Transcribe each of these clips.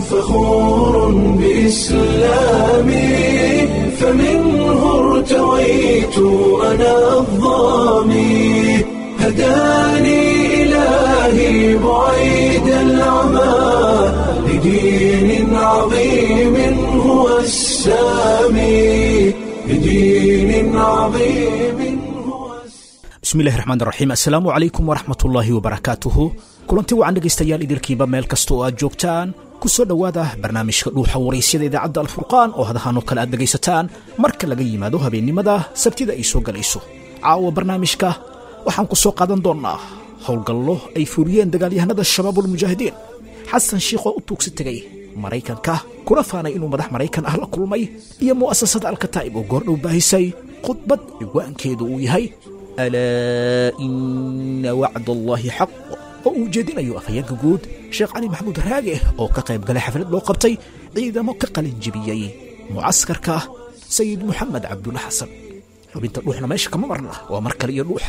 فخور بإسلامي فمنه ارتويت أنا الظامي هداني إلهي بعيد العمى لدين عظيم هو السامي لدين عظيم هو السامي bismillahi raxmaan raxiim assalaamu calaykum waraxmatullaahi wabarakaatuhu kulanti wacan dhegaystayaal idilkiiba meel kasta oo aad joogtaan ku soo dhowaada barnaamijka dhuuxa waraysyada idaacadda alfurqaan oo hadahanoo kale aad dhegaysataan marka laga yimaado habeennimada sabtida ay soo galayso caawa barnaamijka waxaan ku soo qaadan doonnaa howlgallo ay fuliyeen dagaalyahanada shabaabulmujaahidiin xasan shiikh oo u tuugsi tegay maraykanka kuna faanay inuu madax maraykan ah la kulmay iyo mu'asasada alkataa'ib oo goordhow baahisay khudbad ciwaankeedu uu yahay alaa ina wacd allaahi xaq oo uu jeedinayo afhayeenka guud sheekh cali maxamuud raage oo ka qayb galay xaflad loo qabtay ciidamo ka qalin jebiyey mucaskarka sayid moxamed cabdulla xasan xubinta dhuuxna meesha kama marna waa mar kale iyo dhuuxa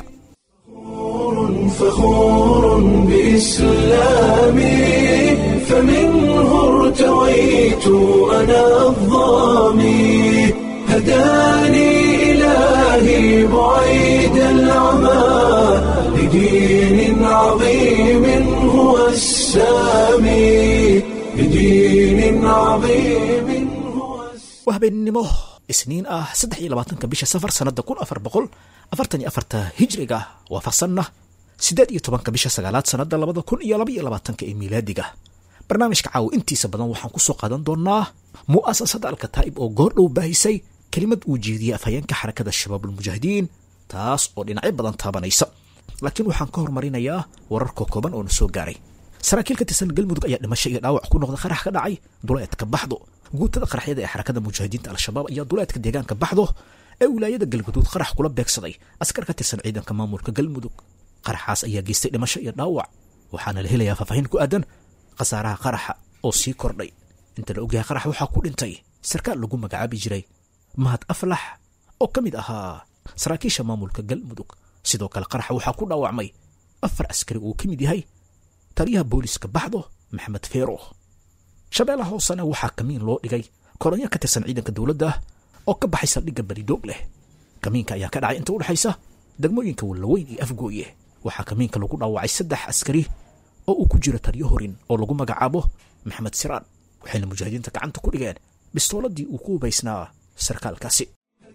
فخور بإسلامي فمنه ارتويت أنا الظامي هداني إلهي بعيد العمى لدين عظيم هو السامي لدين عظيم هو السامي waa habeennimo isniin ah saddex iyo labaatanka bisha safar sannadda kun afar boqol afartan iyo afarta hijriga waafaqsanna siddeed iyo tobanka bisha sagaalaad sannadda labada kun iyo laba iyo labaatanka ee miilaadiga barnaamijka caawa intiisa badan waxaan ku soo qaadan doonnaa mu'asasada alkataa'ib oo goordhow baahisay kelimad uu jeediyey afhayeenka xarakada shabaabulmujaahidiin taas oo dhinacyo badan taabanaysa laakiin waxaan ka hormarinayaa wararka kooban oo na soo gaaray saraakiil ka tirsan galmudug ayaa dhimasho iyo dhaawac ku noqda qarax ka dhacay duleedka baxdo guutada qaraxyada ee xarakada mujaahidiinta al-shabaab ayaa duleedka deegaanka baxdo ee wilaayada galguduud qarax kula beegsaday askar ka tirsan ciidanka maamulka galmudug qaraxaas ayaa geystay dhimasho iyo dhaawac waxaana la helayaa faahfaahin ku aadan khasaaraha qaraxa oo sii kordhay inta la ogyahay qarax waxaa ku dhintay sarkaal lagu magacaabi jiray mahad aflax oo ka mid ahaa saraakiisha maamulka galmudug sidoo kale qaraxa waxaa ku dhaawacmay afar askari uu ka mid yahay taliyaha booliska baxdo maxamed feero shabeellaha hoosena waxaa kamiin loo dhigay koronyo ka tirsan ciidanka dowladda oo ka baxay saldhigga beridoog leh kamiinka ayaa ka dhacay inta u dhexaysa degmooyinka wallaweyn iyo afgooye waxaa kamiinka lagu dhaawacay saddex askari oo uu ku jiro taliyo horin oo lagu magacaabo maxamed siraan waxayna mujaahidiinta gacanta ku dhigeen bistooladii uu ku hubaysnaa sarkaalkaasi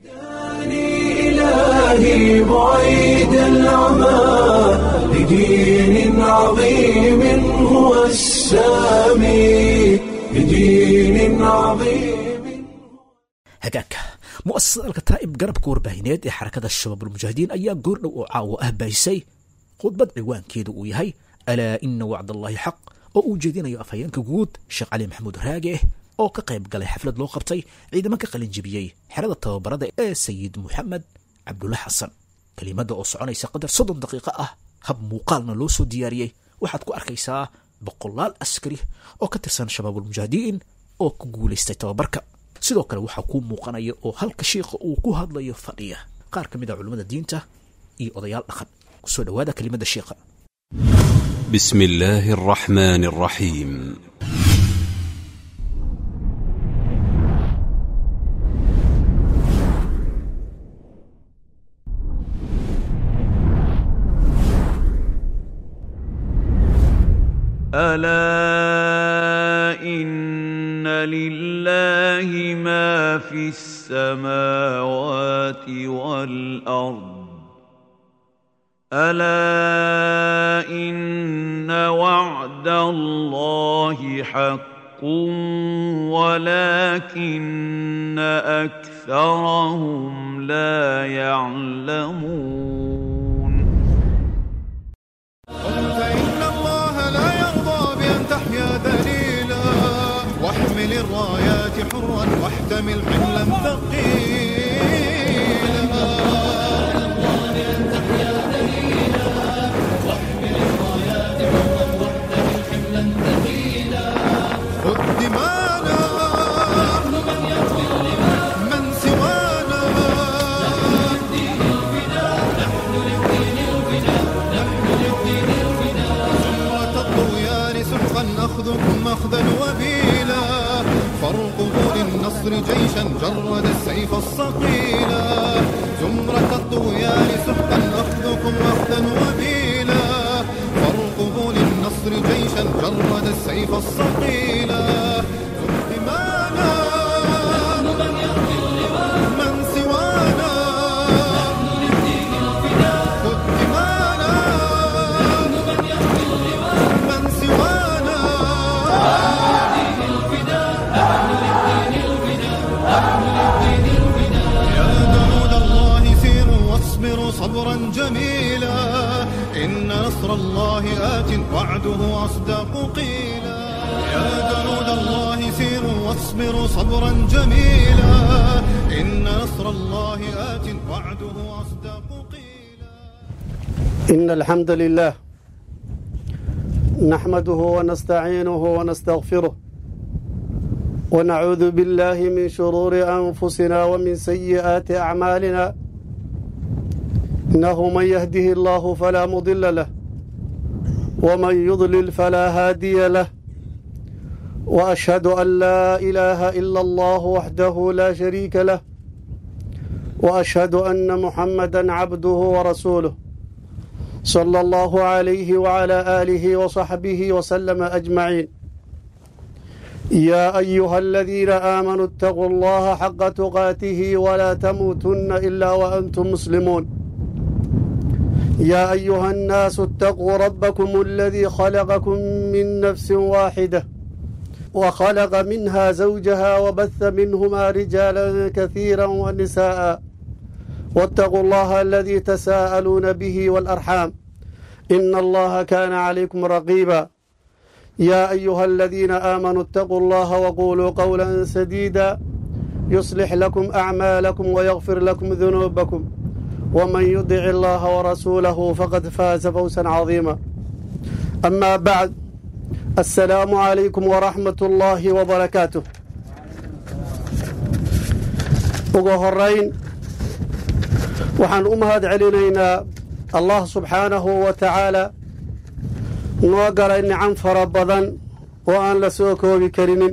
هداني إلهي بعيد العمى لدين عظيم هو السامي لدين عظيم hagaagka mu'asasada alkataa'ib garabka warbaahineed ee xarakada shabaabulmujaahidiin ayaa goordhow oo caawa ah baahisay khudbad ciwaankeedu uu yahay alaa ina wacd allaahi xaq oo uu jeedinayo afhayeenka guud sheekh cali maxamuud raage oo ka qayb galay xaflad loo qabtay ciidamo ka qalin jebiyey xerada tababarada ee sayid moxamed cabdulla xasan kelimada oo soconaysa qadar soddon daqiiqo ah hab muuqaalna loo soo diyaariyey waxaad ku arkaysaa boqolaal askari oo ka tirsan shabaabulmujaahidiin oo ku guulaystay tababarka sidoo kale waxaa kuu muuqanaya oo halka shiikha uu ku hadlayo fadhiya qaar ka mid a culimmada diinta iyo odayaal dhaqan kusoo dhowaada kelimada shiikha بسم الله الرحمن الرحيم الا ان لله ما في السماوات والارض الا ان وعد الله حق ولكن اكثرهم لا يعلمون فإن الله لا يرضى بأن تحيا ذليلا واحمل الرايات حرا واحتمل حملا ثقيلا خذ دمانا من سوانا زمرة الطغيان سحقا نأخذ أخذكم أخذا وبيلا فارقبوا للنصر جيشا جرد السيف الصقيلا زمرة الطغيان سحقا أخذكم أخذا وبيلا فارقبوا للنصر جيشا جرد السيف الصقيلا همانا من سوانا خذ همانا من سوانا يا جنود الله سيروا واصبروا صبرا جميلا إن نصر الله آت وعده أصدق قيلا يا جنود الله سيروا واصبروا صبرا جميلا إن نصر الله آت وعده أصدق قيلا إن الحمد لله نحمده ونستعينه ونستغفره ونعوذ بالله من شرور أنفسنا ومن سيئات أعمالنا إنه من يهده الله فلا مضل له ومن يضلل فلا هادي له وأشهد أن لا إله إلا الله وحده لا شريك له وأشهد أن محمدا عبده ورسوله صلى الله عليه وعلى آله وصحبه وسلم أجمعين يا أيها الذين آمنوا اتقوا الله حق تقاته ولا تموتن إلا وأنتم مسلمون يا أيها الناس اتقوا ربكم الذي خلقكم من نفس واحدة وخلق منها زوجها وبث منهما رجالا كثيرا ونساء واتقوا الله الذي تساءلون به والأرحام إن الله كان عليكم رقيبا يا أيها الذين آمنوا اتقوا الله وقولوا قولا سديدا يصلح لكم أعمالكم ويغفر لكم ذنوبكم ومن يطع الله ورسوله فقد فاز فوزا عظيما أما بعد السلام عليكم ورحمة الله وبركاته ugu horayn waxaan u mahad celinaynaa allah subxaanahu wa tacaala noo galay nicam fara badan oo aan la soo koobi karinin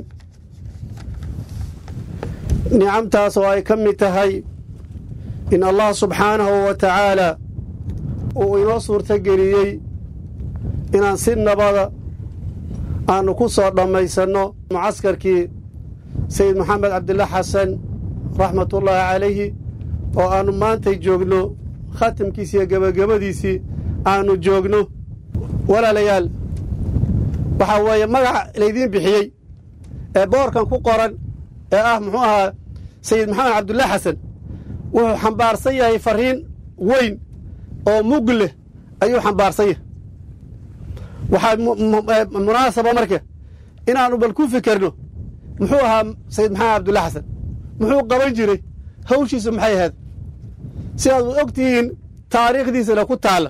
nicamtaas oo ay ka mid tahay in allah subxaanahu wa tacaala uu inoo suurtogeliyey inaan si nabada aannu ku soo dhammaysanno mucaskarkii sayid maxamed cabdilla xasan raxmatullaahi calayhi oo aannu maantay joogno khatimkiisi iyo gebagabadiisii aannu joogno walaalayaal waxaa weeye magaca laydiin bixiyey ee boorkan ku qoran ee ah muxuu ahaa sayid maxamed cabdullaahi xasan wuxuu xambaarsan yahay farriin weyn oo mug leh ayuu xambaarsan yahay waxaa munaasaba marka inaannu bal ku fikerno muxuu ahaa sayid maxamed cabdullahi xasan muxuu qaban jiray hawshiisu maxay ahayd sidaad u og tihiin taariikhdiisana ku taalla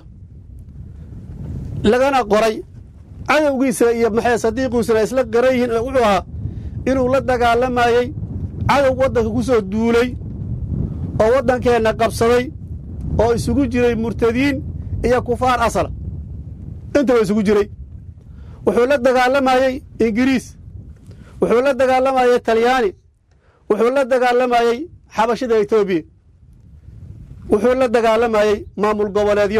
lagana qoray cadowgiisa iyo maxay sadiiqiisuna isla qaran yihiin wuxuu ahaa inuu la dagaalamayey cadow waddanka ku soo duulay oo waddankeenna qabsaday oo isugu jiray murtadiin iyo kufaar asala intaba isugu jiray wuxuu la dagaalamayey ingiriis wuxuu la dagaalamayey talyaani wuxuu la dagaalamayey xabashida etoobiya wuxuu la dagaalamayey maamul goboleedyo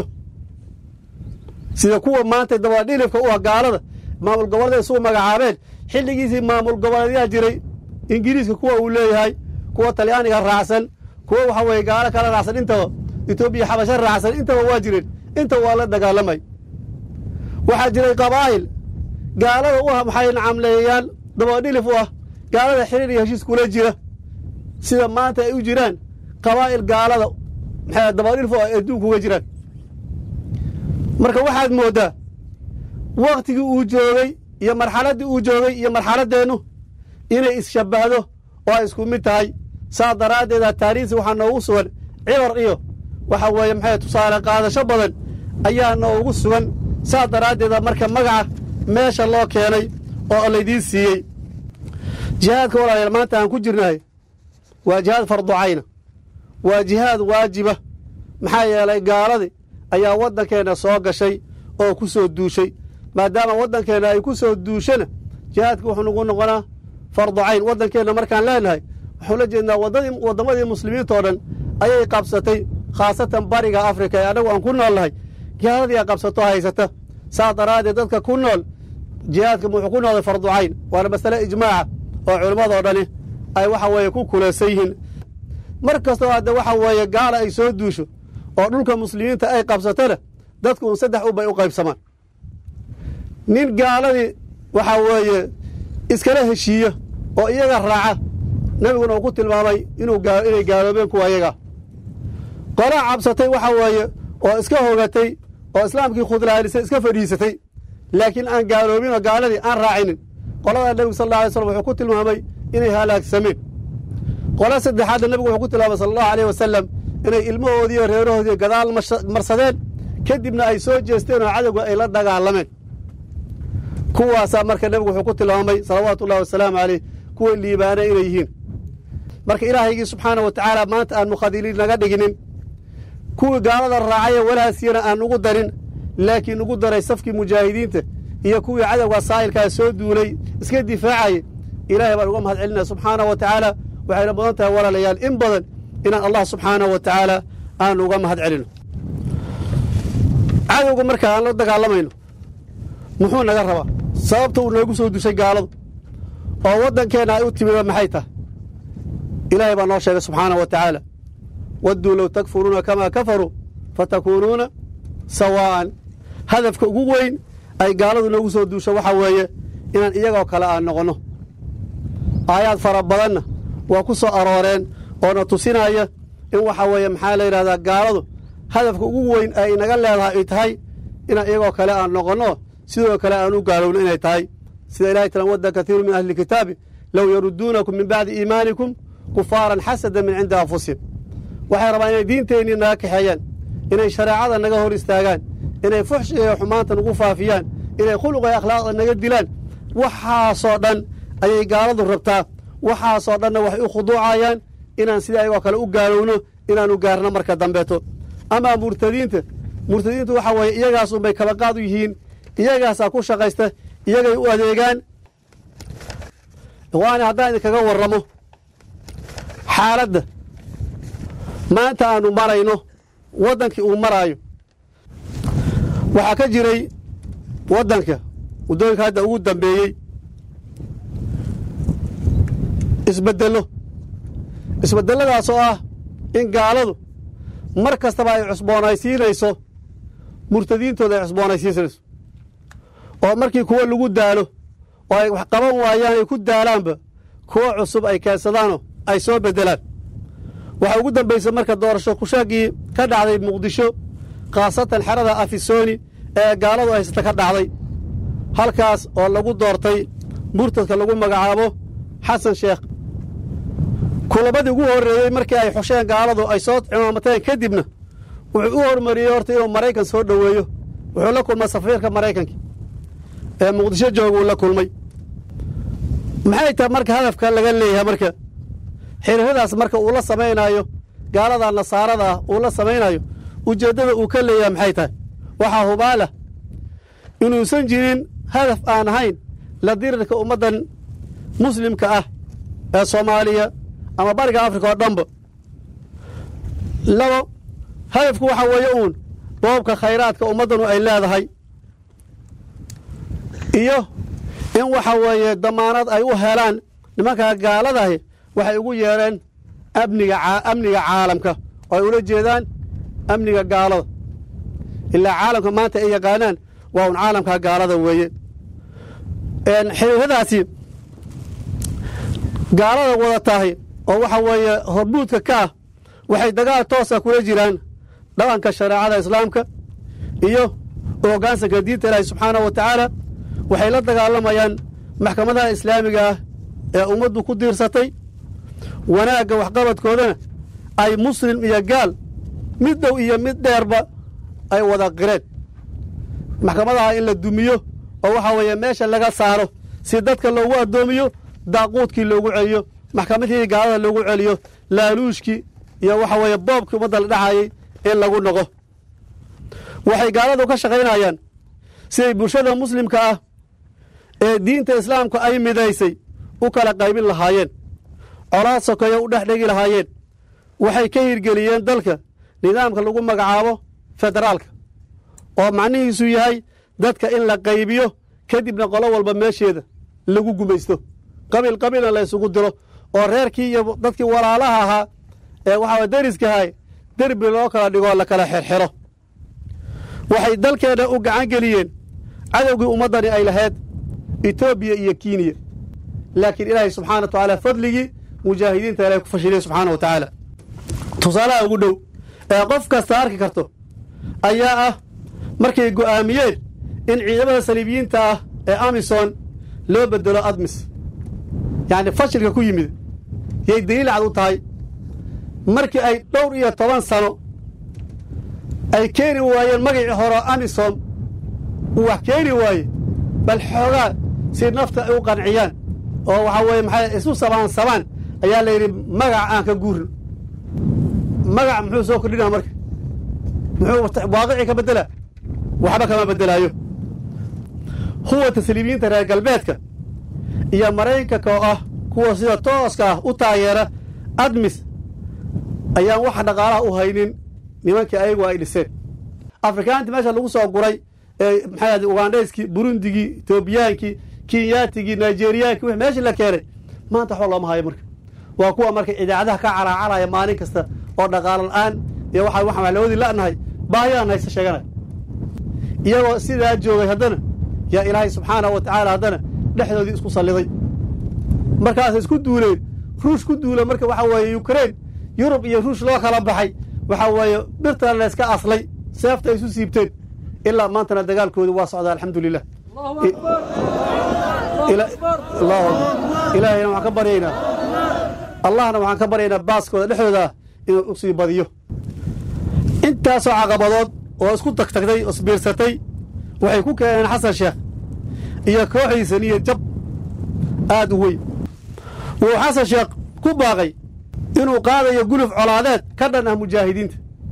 sida kuwa maanta dabadhilifka u ah gaalada maamul goboleed isugu magacaabeen xilligiisii maamul goboleedyaa jiray ingiriiska kuwa uu leeyahay kuwa talyaaniga raacsan kuwa waxa weeye gaalo kala raacsan intaba etoobiya xabasho raacsan intaba waa jireen intaba waa la dagaalamay waxaa jiray qabaa'il gaalada u ah maxay nacamleeyayaal dabadhilif u ah gaalada xiriir iyo heshiis kula jira sida maanta ay u jiraan qabaa'il gaalada maxay dabadhilif u ah adduunka uga jiraan marka waxaad mooddaa wakhtigii uu joogay iyo marxaladdii uu joogay iyo marxaladdeennu inay isshabbahdo oo ay isku mid tahay saa daraaddeeda taariikhsi waxaa noogu sugan cibar iyo waxa weeye maxay tusaale qaadasho badan ayaa noogu sugan saa daraaddeeda marka magaca meesha loo keenay oo laydiin siiyey jihaadka walaalayaal maanta aan ku jirnahay waa jihaad farducayna waa jihaad waajiba maxaa yeelay gaaladii ayaa waddankeenna soo gashay oo ku soo duushay maadaama waddankeenna ay ku soo duushana jihaadka wuxuu nagu noqonaa fardu cayn waddankeenna markaan leenahay waxuu la jeednaa waddamadii muslimiintao dhan ayay qabsatay khaasatan bariga afrika ee annagu aan ku nool nahay gaaladii a qabsato haysata saas daraaddeed dadka ku nool jihaadka wuxuu ku noqday fardu cayn waana masale ijmaaca oo culimmadoo dhani ay waxa weeye ku kulaysan yihiin mar kastoo hadde waxa weeye gaala ay soo duusho oo dhulka muslimiinta ay qabsatona dadku un saddex unbay u qaybsamaan nin gaaladii waxaa weeye iskala heshiiya oo iyaga raaca nebiguna uu ku tilmaamay inuu inay gaaloobeen kuwa iyaga qolaa cabsatay waxa weeye oo iska hogatay oo islaamkii khudlaanisay iska fadhiisatay laakiin aan gaaloobinoo gaaladii aan raacinin qoladaa nebigu sal alla alay slam wuxuu ku tilmaamay inay halaagsameen qola saddexaadna nebigu wuxuu ku tilmaamay sala allahu aleyh wasalam inay ilmahoodiiyo reerahoodiiyo gadaal marsadeen kadibna ay soo jeesteen oo cadowga ay la dagaalameen kuwaasaa marka nebigu wuxuu ku tilmaamay salawaatu ullahi wasalaamu caleyh kuwa liibaana inay yihiin marka ilaahaygii subxaana wa tacaala maanta aan mukhadiliin naga dhiginin kuwii gaalada raacaya walaasiyana aan ugu darin laakiin ugu daray safkii mujaahidiinta iyo kuwii cadowga saa'ilkaa soo duulay iska difaacayay ilaahay baan uga mahad celinaya subxaana wa tacaala waxayna mudan tahay walaalayaal in badan inaan allah subxaana wa tacaala aan uga mahad celino cadowga marka aan la dagaalamayno muxuu naga rabaa sababta uu noogu soo dushay gaaladu oo waddankeenna ay u timida maxay tahay ilaahay baa noo sheegay subxaana wa tacaala wadduu low takfuruuna kamaa kafaruu fatakuunuuna sawaa'an hadafka ugu weyn ay gaaladu noogu soo duusho waxaa weeye inaan iyagoo kale aan noqonno aayaad fara badanna waa ku soo arooreen oona tusinaya in waxaa weeye maxaa la yidhahdaa gaaladu hadafka ugu weyn ay inaga leedahay ay tahay inaan iyagoo kale aan noqonno sidoo kale aan u gaalowno inay tahay sida ilahay tiran wadda katiiru min ahli kitaabi low yarudduunakum min bacdi iimaanikum kufaaran xasadan min cindi anfusihim waxay rabaan inay diinteennii naga kaxeeyaan inay shareecada naga hor istaagaan inay fuxshiga iyo xumaanta nagu faafiyaan inay khuluqa iyo akhlaaqda naga dilaan waxaasoo dhan ayay gaaladu rabtaa waxaasoo dhanna waxay u khuduucayaan inaan sida ayagoo kale u gaalowno inaanu gaarno marka dambeeto amaa murtadiinta murtadiintu waxaa weeye iyagaas unbay kabaqaad u yihiin iyagaasaa ku shaqaysta iyagay u adeegaan ikhwaani haddaan idinkaga warramo xaaladda maanta aanu marayno waddankii uu maraayo waxaa ka jiray waddanka waddooyinka hadda ugu dambeeyey isbeddello isbeddelladaas oo ah in gaaladu mar kastaba ay cusboonaysiinayso murtadiintooda ay cusboonaysiinayso oo markii kuwo lagu daalo oo ay wax qaban waayaan ay ku daalaanba kuwo cusub ay keensadaanoo ay soo beddelaan waxaa ugu dambaysa marka doorasho kushaagii ka dhacday muqdisho khaasatan xerada afisooni ee gaaladu haysata ka dhacday halkaas oo lagu doortay murtadka lagu magacaabo xasan sheekh kulamadii ugu horreeyey markii ay xusheen gaaladu ay soo cimaamateen kadibna wuxuu u hormariyey horta inuu maraykan soo dhoweeyo wuxuu la kulmay safiirka maraykanka ee muqdisho jooga uu la kulmay maxay tahay marka hadafka laga leeyahay marka xiriiradaas marka uu la samaynaayo gaalada nasaarada ah uu la samaynaayo ujeeddada uu ka leeyahay maxay tahay waxaa hubaalah inuusan jirin hadaf aan ahayn la dirirka ummaddan muslimka ah ee soomaaliya ama bariga afrika oo dhanba labo hadafku waxaa weeye uun boobka khayraadka ummaddanu ay leedahay iyo in waxa weeye damaanad ay u helaan nimankaa gaaladahi waxay ugu yeedheen amniga amniga caalamka oo ay ula jeedaan amniga gaalada ilaa caalamka maanta ay yaqaanaan waa un caalamka gaalada weeye xiriiradaasi gaalada wada tahay oo waxa weeye hormuudka ka ah waxay dagaal toosa kula jiraan dhaqanka shareecada islaamka iyo hoggaansanka diinta ilaahi subxaanahu wa tacaala waxay la dagaalamayaan maxkamadaha islaamiga ah ee ummaddu ku diirsatay wanaagga waxqabadkoodana ay muslim iyo gaal mid dhow iyo mid dheerba ay wada qireen maxkamadaha in la dumiyo oo waxaa weeye meesha laga saaro si dadka loogu addoomiyo daaquudkii loogu celiyo maxkamadihii gaalada loogu celiyo laaluushkii iyo waxa weeye boobkii ummadda la dhexayay in lagu noqo waxay gaaladu ka shaqaynayaan siday bulshada muslimka ah ee diinta islaamku ay midaysay u kala qaybin lahaayeen colaad sokeeya u dhex dhegi lahaayeen waxay ka hirgeliyeen dalka nidaamka lagu magacaabo federaalka oo macnihiisu yahay dadka in la qaybiyo kadibna qolo walba meesheeda lagu gumaysto qabiil qabiilna la ysugu diro oo reerkii iyo dadkii walaalaha ahaa ee waxaa deriskahay derbi loo kala dhigoo la kala xirxiro waxay dalkeenna u gacan geliyeen cadowgii ummaddani ay lahayd etoobiya iyo kenya laakiin ilaahay subxana wa tacaala fadligii mujaahidiinta ilahay ku fashiliyey subxaana wa tacaala tusaalaha ugu dhow ee qof kasta arki karto ayaa ah markay go'aamiyeen in ciidamada saliibiyiinta ah ee amisom loo bedelo admis yacni fashilka ku yimid yay daliil cad u tahay markii ay dhowr iyo toban sano ay keeni waayeen magacii hore amisom uu wax keeni waaye bal xoogaa si nafta ay u qanciyaan oo waxaa weeye maxay isu sabaan sabaan ayaa la yidhi magac aan ka guurno magac muxuu soo kordhinaa marka muxuu waaqicii ka beddela waxba kama beddelaayo kuwa tasliimiyiinta reer galbeedka iyo maraykanka oo ah kuwa sida tooska ah u taageera admis ayaan wax dhaqaalaha u haynin nimankii ayagu ay dhiseen afrikaantii meesha lagu soo guray ee maxay ugandhayskii burundigii etoobiyaankii kinyaatigii nigeriyaankii wixii meeshii la keenay maanta waxba looma hayo marka waa kuwa marka idaacadaha ka caraacaraya maalin kasta oo dhaqaalo la'aan iyo waxa waxaan lawadii la'nahay baahiyaan haysta sheeganaya iyagoo sidaa joogay haddana yaa ilaahay subxaanahu wa tacaala haddana dhexdoodii isku salliday markaasay isku duuleen ruush ku duula marka waxaa weeye yukrain yurub iyo ruush loo kala baxay waxaa weeye birtana layska aslay seefta ay isu siibteen ilaa maantana dagaalkoodu waa socdaa alxamdu lilah ilaahayna waxaan ka baryaynaa allahna waxaan ka baryaynaa baaskooda dhexdooda inuu u sii badiyo intaasoo caqabadood oo isku tagtagtay oo isbiirsatay waxay ku keeneen xasan sheekh iyo kooxdiisa niyo jab aad u weyn wuxuu xasan sheekh ku baaqay inuu qaadayo guluf colaadeed ka dhan ah mujaahidiinta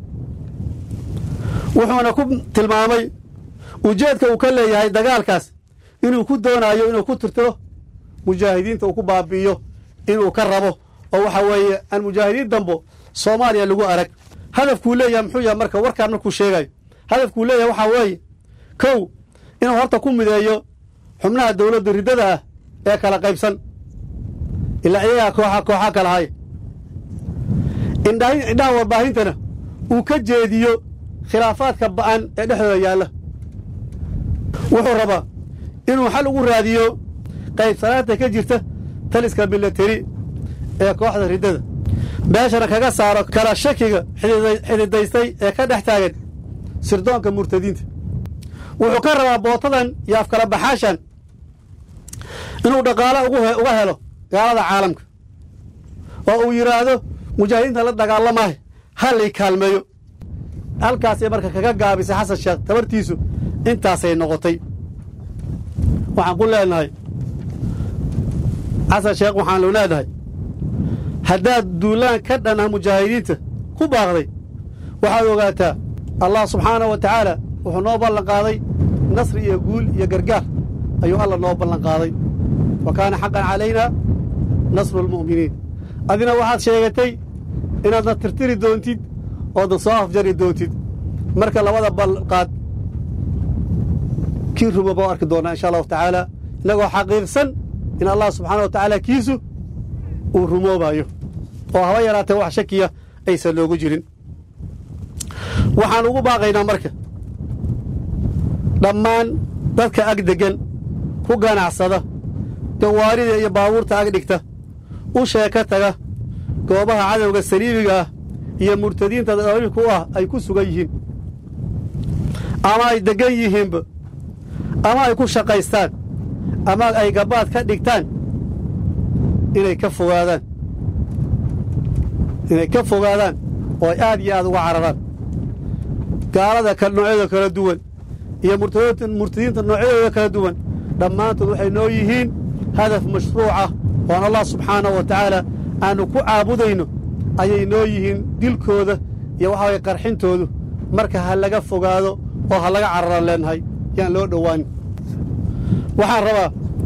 wuxuuna ku tilmaamay ujeedka uu ka leeyahay dagaalkaas inuu ku doonaayo inuu ku tirtiro mujaahidiinta uu ku baabi'iyo inuu ka rabo oo waxa weeye aan mujaahidiin dambo soomaaliya lagu arag hadafkuu leeyahay muxuu yahay marka warkaan markuu sheegayo hadafkuu leeyahay waxaa weeye kow inuu horta ku mideeyo xubnaha dawladda riddada ah ee kala qaybsan ilaa iyagaa kooxa kooxa kala haya indhaha warbaahintana uu ka jeediyo khilaafaadka ba'an ee dhexdooda yaalla wuxuu rabaa inuu xal ugu raadiyo qaybsanaanta ka jirta taliska milateri ee kooxda riddada meeshana kaga saaro kala shakiga xididaystay ee ka dhex taagan sirdoonka murtadiinta wuxuu ka rabaa bootadan iyo afkala baxaashan inuu dhaqaalo uga helo gaalada caalamka oo uu yidhaahdo mujaahidiinta la dagaalamaayo ha lay kaalmeeyo halkaasay marka kaga gaabisay xasan sheekh tabartiisu intaasay noqotay waxaan ku leenahay xasan sheekh waxaanu leenahay haddaad duulaan ka dhan ah mujaahidiinta ku baaqday waxaad ogaataa allah subxaanahu wa tacaala wuxuu noo ballan qaaday nasri iyo guul iyo gargaar ayuu alla noo ballan qaaday wa kaana xaqan calaynaa nasru almu'miniin adina waxaad sheegatay inaadna tirtiri doontid oodna soo afjari doontid marka labada balqaad kii ruma baa arki doonaa insha allahu tacaala innagoo xaqiiqsan in allah subxaana wa tacaala kiisu uu rumoobayo oo haba yaraatee wax shakiya aysan loogu jirin waxaan ugu baaqaynaa marka dhammaan dadka ag deggan ku ganacsada gawaarida iyo baabuurta ag dhigta u sheeka taga goobaha cadowga saliibiga ah iyo murtadiinta dabiibka u ah ay ku sugan yihiin ama ay deggan yihiinba ama ay ku shaqaystaan ama ay gabaad ka dhigtaan inay ka fogaadaan inay ka fogaadaan oo ay aad iyo aad uga cararaan gaalada noocyada kala duwan iyo murtadiinta noocyadooda kala duwan dhammaantood waxay noo yihiin hadaf mashruucah oon allah subxaanahu wa tacaala aannu ku caabudayno ayay noo yihiin dilkooda iyo waxa waye qarxintoodu marka ha laga fogaado oo ha laga cararaan leenahay yaan loo dhowaanin waxaan rabaa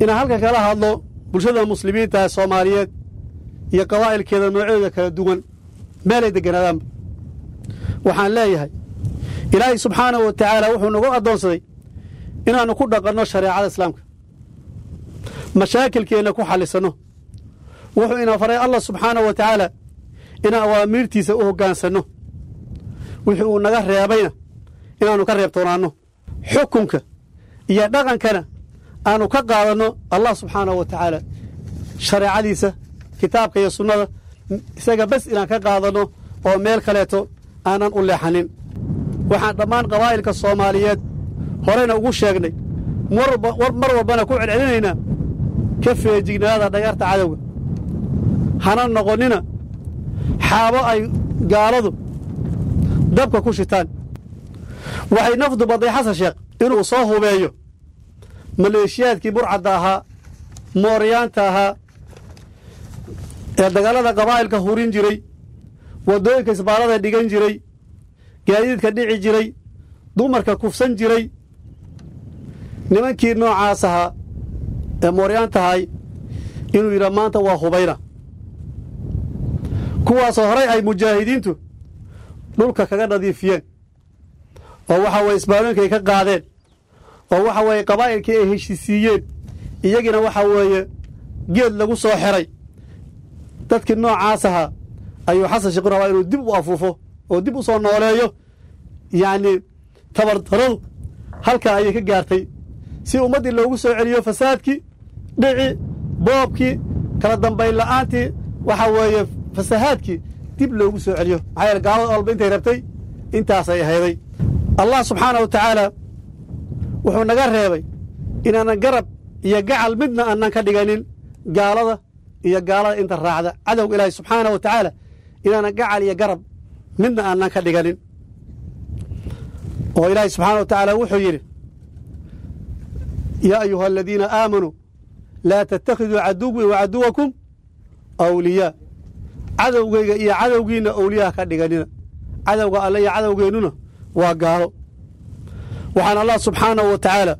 inaan halkan kala hadlo bulshada muslimiinta soomaaliyeed iyo qabaa'ilkeeda noocyadooda kala duwan meelay degganaadaanba waxaan leeyahay ilaahay subxaanahu wa tacaala wuxuu nagu addoonsaday inaannu ku dhaqanno shareecada islaamka mashaakilkeenna ku xallisanno wuxuu ina faray allah subxaanahu wa tacaala inaan awaamiirtiisa u hoggaansanno wixii uu naga reebayna inaannu ka reebtoonaanno xukunka iyo dhaqankana aanu ka qaadanno allah subxaanahu wa tacaala shareecadiisa kitaabka iyo sunnada isaga bes inaan ka qaadanno oo meel kaleeto aanan u leexanin waxaan dhammaan qabaa'ilka soomaaliyeed horeyna ugu sheegnay mar walbana ku celcelinaynaa ka feejignaada dhagarta cadowga hana noqonnina xaabo ay gaaladu dabka ku shitaan waxay nafdu badday xasan sheekh inuu soo hubeeyo maleeshiyaadkii burcadda ahaa mooryaanta ahaa ee dagaalada qabaa'ilka hurin jiray waddooyinka isbaarada dhigan jiray gaadiidka dhici jiray dumarka kufsan jiray nimankii noocaas ahaa ee mooryaantahay inuu yidhaa maanta waa hubayna kuwaasoo horay ay mujaahidiintu dhulka kaga nadiifiyeen oo waxa weye isbaarooyinkay ka qaadeen oo waxa weeye qabaa'ilkii ay heshisiiyeen iyagiina waxa weeye geed lagu soo xeray dadkii noocaas ahaa ayuu xasan sheekhu rabaa inuu dib u afuufo oo dib u soo nooleeyo yacnii tabardaradu halkaa ayay ka gaartay si ummaddii loogu soo celiyo fasaadkii dhici boobkii kala dambayn la'aantii waxa weeye fasahaadkii dib loogu soo celiyo maxaa yeele gaalada walba intay rabtay intaasay ahayday allah subxaana wa tacaala wuxuu naga reebay inaanan garab iyo gacal midna aanan ka dhiganin gaalada iyo gaalada inta raacda cadowga ilaahi subxaana wa tacaala inaanan gacal iyo garab midna aanan ka dhiganin oo ilaahi subxaana wa tacaala wuxuu yidhi yaa ayuha aladiina aamanuu laa tattakhiduu caduwii wa caduwakum awliyaa cadowgayga iyo cadowgiinna awliyaha ka dhiganina cadowga alle iyo cadowgeennuna waa gaalo waxaan allah subxaanahu wa tacaala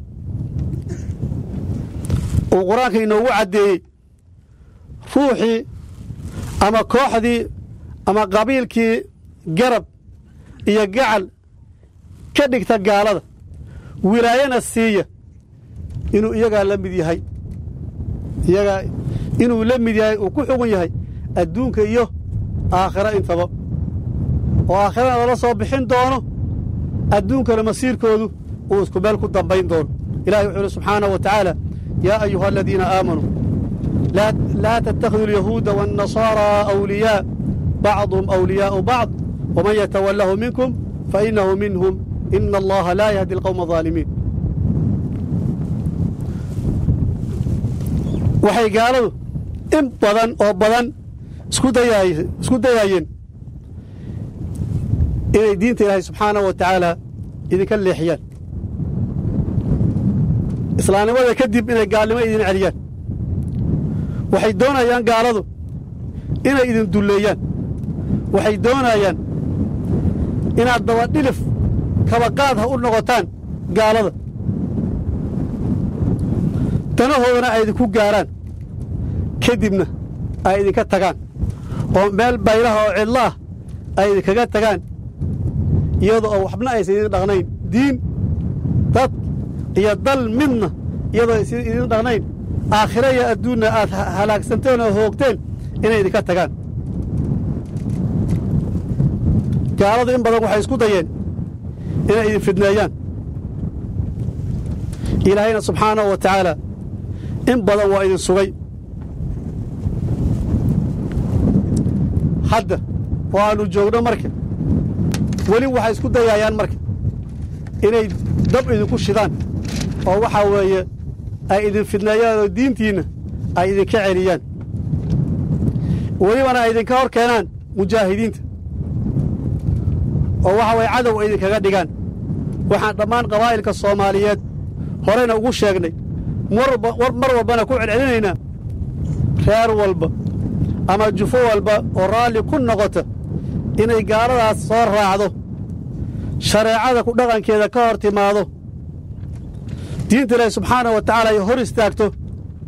uu qur-aanka inoogu caddeeyey ruuxii ama kooxdii ama qabiilkii garab iyo gacal ka dhigta gaalada wilaayana siiya inuu iyagaa la mid yahay iyagaa inuu la mid yahay uu ku xugun yahay adduunka iyo aakhiro intaba oo aakhirana lala soo bixin doono adduunkana masiirkoodu uu isku meel ku dambayn doono ilahi wuxuu ihi subxaanaه wa tacaala yaa ayuha aladiina aamanuu laa tattakhiduu alyahuuda waاnnasaaraa awliyaa bacduhum awliyaa'u bacd waman yatawalahu minkum fainahu minhum ina allaha laa yahdi alqowma الظaalimiin waxay gaaladu in badan oo badan isku dayaayeen inay diinta ilaahay subxaanahu wa tacaala idinka leexiyaan islaamnimada kadib inay gaalnimo idin celiyaan waxay doonayaan gaaladu inay idin dulleeyaan waxay doonayaan inaad dabadhilif kabaqaad ha u noqotaan gaalada danahoodana ay idinku gaaraan kadibna ay idinka tagaan oo meel baylaha oo cidlo ah ay idinkaga tagaan iyadoo oo waxbna aysan idin dhaqnayn diin dad iyo dal midna iyadoo aysan idin dhaqnayn aakhiro iyo adduunna aad halaagsanteen oo hoogteen inay idinka tagaan gaaladu in badan waxay isku dayeen inay idin fidneeyaan ilaahayna subxaanahu wa tacaala in badan waa idin sugay hadda oo aannu joogno marka weli waxay isku dayaayaan marka inay dab idinku shidaan oo waxaa weeye ay idin fidneeyaan oo diintiinna ay idinka celiyaan welibana ay idinka hor keenaan mujaahidiinta oo waxa waye cadow ay idinkaga dhigaan waxaan dhammaan qabaa'ilka soomaaliyeed horeyna ugu sheegnay mar walbana ku celcelinaynaa reer walba ama jufo walba oo raalli ku noqota inay gaaladaas soo raacdo shareecada ku dhaqankeeda ka hor timaado diinta ilaahi subxaanahu wa tacaala ay hor istaagto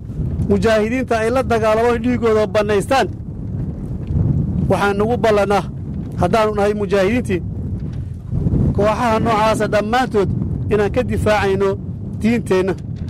mujaahidiinta ay la dagaalamaan dhiiggooda bannaystaan waxaan nagu ballannaa haddaannu nahay mujaahidiintii kooxaha noocaasa dhammaantood inaan ka difaacayno diinteenna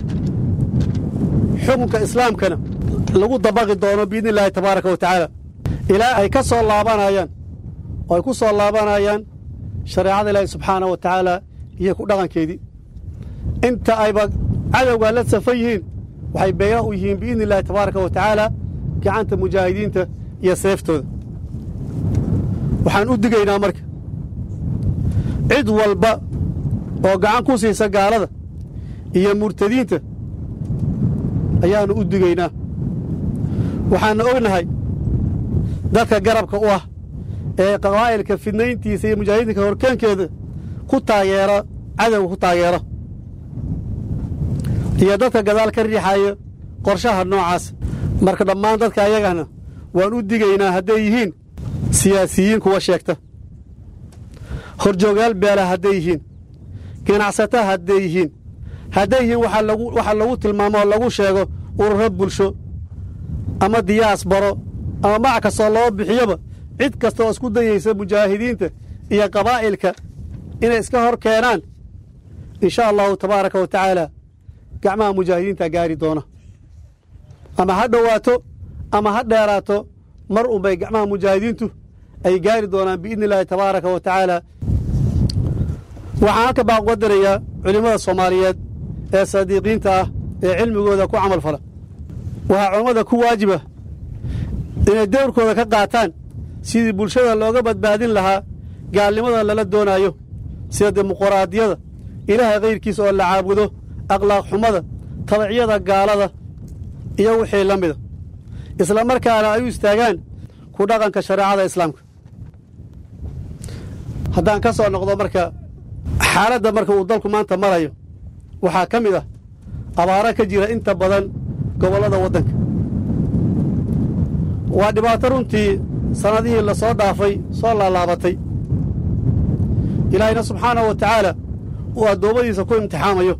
xukunka islaamkana lagu dabaqi doono biidni illaahi tabaaraka wa tacaala ilaa ay ka soo laabanayaan oo ay ku soo laabanayaan shareecada ilaahi subxaana wa tacaala iyo ku dhaqankeedii inta ayba cadowgaa la safan yihiin waxay beeya u yihiin biidni illaahi tabaaraka wa tacaala gacanta mujaahidiinta iyo seeftooda waxaan u digaynaa marka cid walba oo gacan ku siisa gaalada iyo murtadiinta ayaannu u digaynaa waxaanna ognahay dadka garabka u ah ee qabaa'ilka fidnayntiisa iyo mujaahidiinka horkeenkeeda ku taageera cadowga ku taageera iyo dadka gadaal ka riixaya qorshaha noocaas marka dhammaan dadka ayagana waan u digaynaa hadday yihiin siyaasiyiin kuwa sheegta horjoogaal beela hadday yihiin ganacsata hadday yihiin hadday yihiin waxa lagu tilmaamo oo lagu sheego ururo bulsho ama diyaas baro ama magac kastoo loo bixiyoba cid kasta oo isku dayaysa mujaahidiinta iyo qabaa'ilka inay iska hor keenaan in sha allahu tabaaraka wa tacaala gacmaha mujaahidiinta gaari doona ama ha dhowaato ama ha dheeraato mar unbay gacmaha mujaahidiintu ay gaari doonaan biidni illaahi tabaaraka wa tacaala waxaan halka baan uga dirayaa culimmada soomaaliyeed ee saadiiqiinta ah ee cilmigooda ku camal fala waxaa culammada ku waajiba inay dowrkooda ka qaataan sidii bulshada looga badbaadin lahaa gaalnimada lala doonaayo sida dimuquraadiyada ilaahay kayrkiisa oo la caabudo akhlaaq xumada tabacyada gaalada iyo wixii la mida isla markaana ay u istaagaan ku dhaqanka shareecada islaamka haddaan ka soo noqdo marka xaaladda marka uu dalku maanta marayo waxaa ka mid ah abaaro ka jira inta badan gobollada waddanka waa dhibaato runtii sannadihii la soo dhaafay soo laalaabatay ilaahayna subxaanahu wa tacaala uu addoommadiisa ku imtixaamayo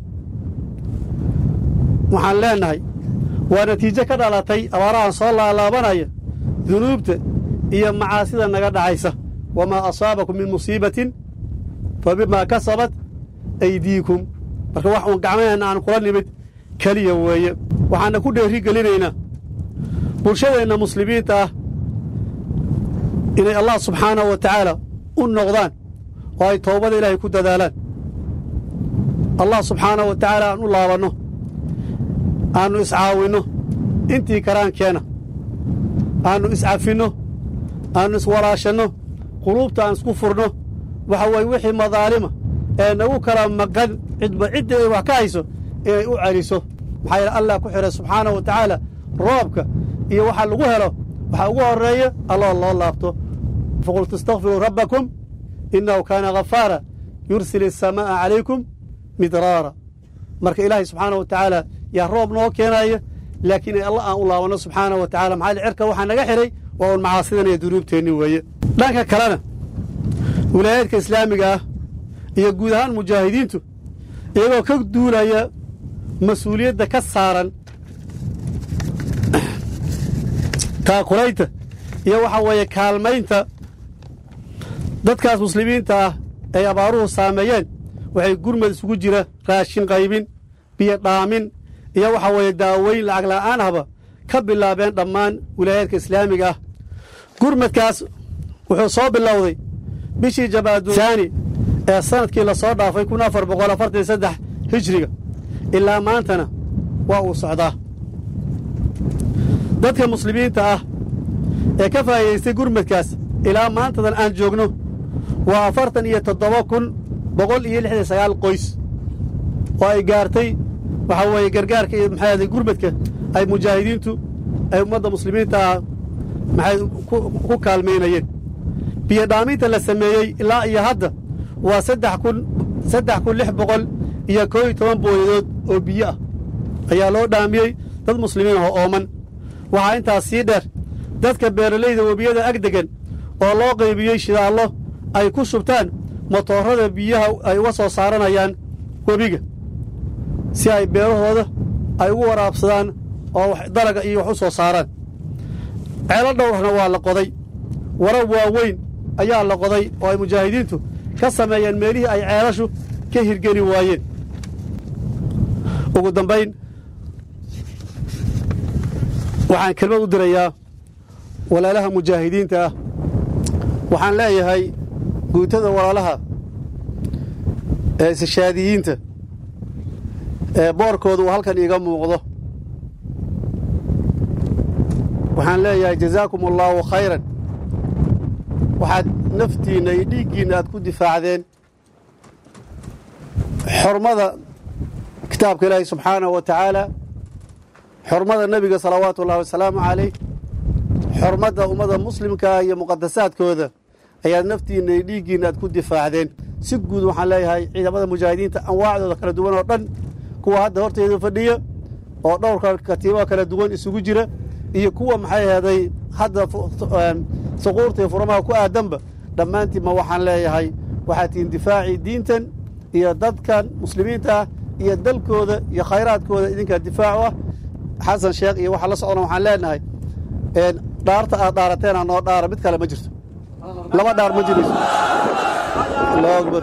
waxaan leennahay waa natiijo ka dhalatay abaarahan soo laalaabanaya dunuubta iyo macaasida naga dhacaysa wamaa asaabakum min musiibatin fa bimaa kasabat aydiikum marka wax uun gacmaheenna aan kula nimid keliya weeye waxaanna ku dheeri gelinaynaa bulshadeenna muslimiinta ah inay allah subxaanahu wa tacaala u noqdaan oo ay toobada ilaahay ku dadaalaan allah subxaanahu wa tacaala aan u laabanno aannu iscaawinno intii karaankeenna aannu iscafinno aannu iswalaashanno quluubta aan isku furno waxa weeye wixii madaalima ee nagu kala maqan cidba cidda ay wax ka hayso inay u celiso maxaa yeele allah ku xidhay subxaanahu wa tacaala roobka iyo waxa lagu helo waxaa ugu horreeya alloo loo laabto faqul tastakfiruu rabbakum innahu kaana ghafaara yursil asamaa'a calaykum midraara marka ilaahay subxaanahu wa tacaala yaa roob noo keenaaya laakiin alla aan u laabanno subxaanahu wa tacala maxaa cirka waxaa naga xidhay waa uun macaasidan iyo dunuubteenni weeye dhanka kalena wilaayaadka islaamiga ah iyo guud ahaan mujaahidiintu iyagoo ka duulaya mas-uuliyadda ka saaran taakulaynta iyo waxaa weeye kaalmaynta dadkaas muslimiinta ah ay abaaruhu saameeyeen waxay gurmad isugu jira raashin qaybin biyo dhaamin iyo waxaa weeye daaweyn lacag la'aan ahba ka bilaabeen dhammaan wilaayaadka islaamiga ah gurmadkaas wuxuu soo bilowday bishii jamaadusaani ee sannadkii la soo dhaafay kun afar boqol afartan iyo saddex hijriga ilaa maantana waa uu socdaa dadka muslimiinta ah ee ka faa'iidaystay gurmadkaas ilaa maantadan aan joogno waa afartan iyo toddoba kun boqol iyo lixdan sagaal qoys oo ay gaartay waxaa weeye gargaarka iyo maxay gurmadka ay mujaahidiintu ay ummadda muslimiinta ah maxay ku kaalmaynayeen biyo dhaaminta la sameeyey ilaa iyo hadda waa saddex kun saddex kun lix boqol iyo koo iyo toban booyadood oo biyo ah ayaa loo dhaamiyey dad muslimiin oo ooman waxaa intaas sii dheer dadka beeralayda webiyada ag degan oo loo qaybiyey shidaallo ay ku shubtaan motoorada biyaha ay uga soo saaranayaan webiga si ay beerahooda ay ugu waraabsadaan oo dalaga iyo wax u soo saaraan ceelo dhowrna waa la qoday wara waaweyn ayaa la qoday oo ay mujaahidiintu ka sameeyeen meelihii ay ceelashu ka hirgeli waayeen ugu dambayn waxaan kelmad u dirayaa walaalaha mujaahidiinta ah waxaan leeyahay guutada walaalaha ee isishaadiyiinta ee boorkooda uu halkan iiga muuqdo waxaan leeyahay jazaakum allaahu khayran waxaad naftiinna iyo dhiiggiinna aad ku difaacdeen xormada kitaabka ilaahi subxaanahu wa tacaala xormada nebiga salawaatu ullahi wasalaamu calayh xormadda ummadda muslimkaa iyo muqadasaadkooda ayaad naftiinna iyo dhiiggiinna aad ku difaacdeen si guud waxaan leeyahay ciidamada mujaahidiinta anwaacdooda kala duwan oo dhan kuwa hadda horteeda fadhiya oo dhowrka katiibaa kala duwan isugu jira iyo kuwa maxay aheeday hadda suquurta iyo furamaha ku aadanba dhammaantiinma waxaan leeyahay waxaad tihiin difaacii diintan iyo dadkan muslimiinta ah iyo dalkooda iyo khayraadkooda idinkaa difaacu ah xasan sheekh iyo waxa la socdona waxaan leenahay dhaarta aad dhaarateena noo dhaara mid kale ma jirto laba dhaar ma jirayso allahu akbar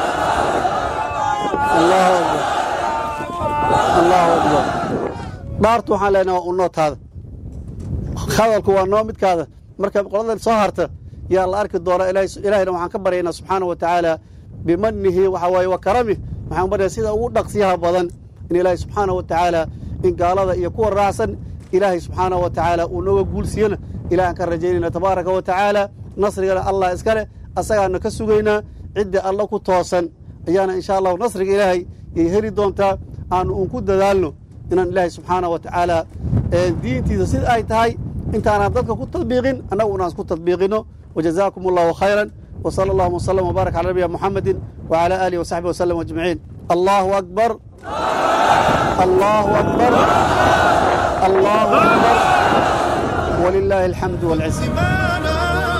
allahu akbar allahu akbar dhaartu waxaan leenahay waa unootaada hadalku waa noo midkaada marka qoladan soo harta yaa la arki doonaa ilaahayna waxaan ka baryaynaa subxaana wa tacaala bimanihi waxa waaye wa karamih waxaan baryaa sida ugu dhaqsiyaha badan in ilaahay subxaana wa tacaala in gaalada iyo kuwa raacsan ilaahay subxaana wa tacaala uu nooga guulsiiyana ilahi aan ka rajaynayna tabaaraka wa tacaala nasrigana allah iska leh asagaana ka sugaynaa cidda alla ku toosan ayaana insha allahu nasriga ilaahay yay heli doontaa aanu un ku dadaalno inaan ilaahay subxaana wa tacaala diintiisa sida ay tahay intaanaan dadka ku tadbiiqin annagu unaan isku tadbiiqino wajazaakum allahu khayran وصلى الله وسلم وبارك على نبينا محمد وعلى آله وصحبه وسلم أجمعين الله أكبر الله أكبر الله أكبر ولله الحمد والعزة سوانا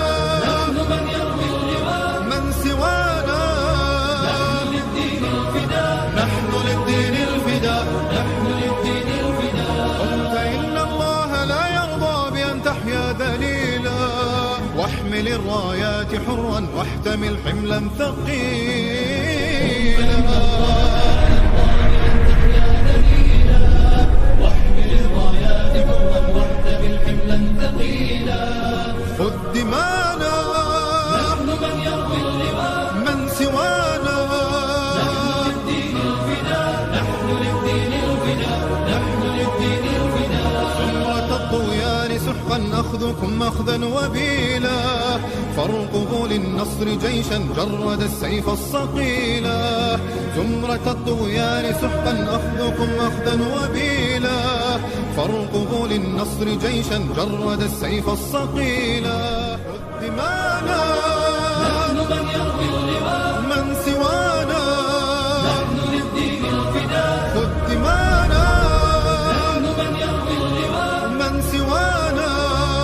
من سوانا نحن للدين الفداء قل فإن الله لا يرضى بأن تحيا ذليلا واحمل الرايات حرا واحتمل حملا ثقيلا خذ دمانا من سوانا زمرة الطغيان سحقا أخذكم أخذا وبيلا فارقبوا للنصر جيشا جرد السيف الصقيلا زمرة الطغيان سحقا أخذكم أخذا وبيلا فارقبوا للنصر جيشا جرد السيف الصقيلا دمانا من سوانا خذ دمانا من سوانا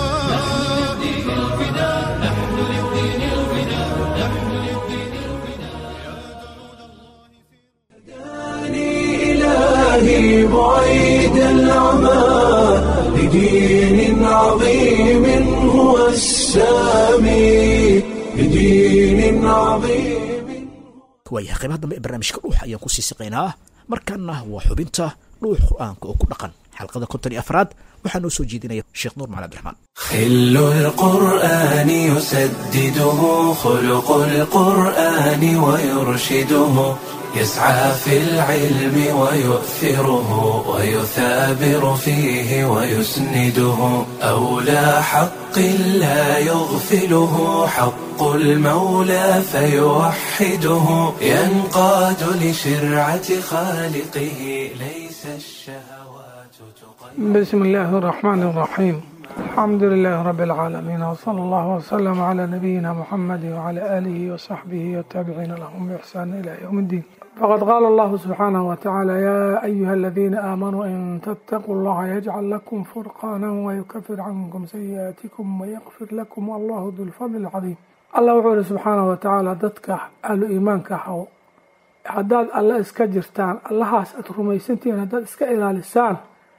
إلهي بعيد العمى لدين عظيم هو السامي لدين عظيم waayahay qaybaha dambe ee barnaamijka dhuux ayaan ku sii siqaynaa markaana waa xubinta dhuux qur-aanka oo ku dhaqan xalqada konton iyo afraad waxaa noo soo jeedinaya sheekh nuur macali abdiraxmaan خل القرآن يسدده خلق القرآن ويرشده يسعى في العلم ويؤثره ويثابر فيه ويسنده أولى حق لا يغفله حق المولى فيوحده ينقاد لشرعة خالقه ليس الشهوات تقيد بسم الله الرحمن الرحيم الحمد لله رب العالمين وصلى الله وسلم على نبينا محمد وعلى آله وصحبه والتابعين لهم بإحسان إلى يوم الدين فقد قال الله سبحانه وتعالى يا أيها الذين آمنوا إن تتقوا الله يجعل لكم فرقانا ويكفر عنكم سيئاتكم ويغفر لكم والله ذو الفضل العظيم الله وحوله سبحانه وتعالى dadka ahlu iimaanka ahaw haddaad alle iska jirtaan allahaas aad rumaysantihiin haddaad iska ilaalisaan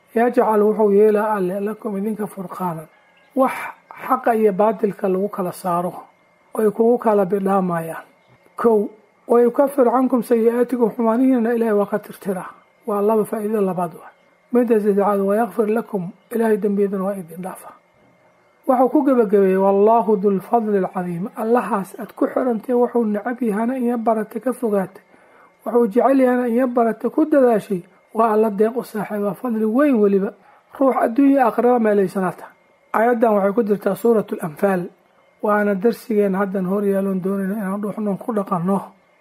yajcal wuxuu yeelaa alle lakum idinka furqaanan wax xaqa iyo baatilka lagu kala saaro oy kugu kala bidhaamayaan kow wayukafir cankum sayi-aatikum xumaanihiina ilaahay waa ka tirtiraa waa laba faa'iido labaad wa midda saddexaad wayakfir lakum ilaahay dembiyadana waa idin dhaafa waxuu ku gebagabeeyey wallaahu dulfadli alcadiim allahaas aad ku xirantay wuxuu necab yahana inya barata ka fogaatay wuxuu jecel yahana inya barata ku dadaashay waa alla deeq u saaxiiba fadli weyn weliba ruux adduunya aqraba meelaysanaata aayaddan waxay ku jirtaa suuratu alanfaal waana darsigeena haddan hor yeeloon doonayna inaan dhuuxnoon ku dhaqanno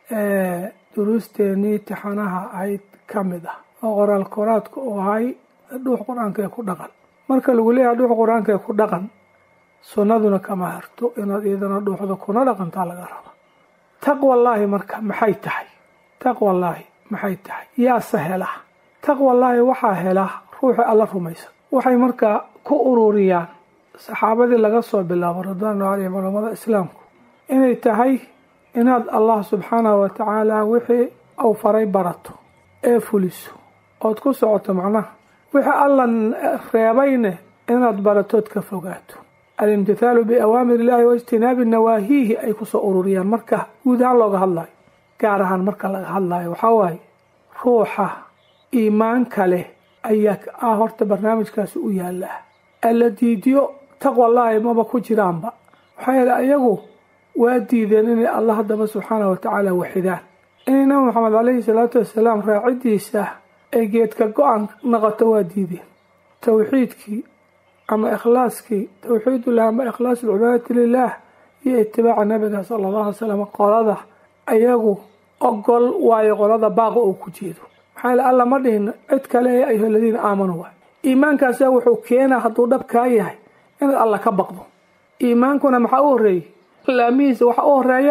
duruusteenii tixanaha ahayd ka mid ah oo qoraal koraadka uu ahay dhuux qur-aanka ee ku dhaqan marka lagu leeyahay dhuux qur-aanka ee ku dhaqan sunnaduna kama harto inaad iyadana dhuuxda kuna dhaqantaa laga raba taqwallaahi marka maxay tahay taqwallaahi maxay tahay yaase hela taqwallaahi waxaa hela ruuxi alla rumaysan waxay markaa ku ururiyaan saxaabadii laga soo bilaabo ridwaanu caleyhim culamada islaamku inay tahay inaad allah subxaanahu wa tacaala wixii uu faray barato ee fuliso ood ku socoto macnaha wixii alla reebayne inaad baratood ka fogaato alimtithaalu biawaamir illaahi waijtinaabi nawaahiihi ay kusoo ururiyaan marka guud ahaan looga hadlayo gaar ahaan marka laga hadlayo waxaa waaye ruuxa iimaanka leh ayaa ah horta barnaamijkaasi u yaalaa alla diidiyo taqwallaahi maba ku jiraanba waxaa yeele ayagu waa diideen inay allah haddaba subxaanahu watacaala waxidaan inay nabi maxamed caleyhi salaatu wasalaam raacidiisa ay geedka go-an noqoto waa diideen towxiidkii ama ikhlaaskii towxiidullah ama ikhlaasu lcibaadati lilaah iyo itibaaca nabiga sala allahu alay slam qolada ayagu ogol waayo qolada baaqa uu ku jeedo maxaa yele alla ma dhihin cid kale ee ayuha aladiina aamanuu waay iimaankaasa wuxuu keenaa hadduu dhab kaa yahay inaad alla ka baqdo iimaankuna maxaa u horreeyey laamihiisa waxaa u horeeya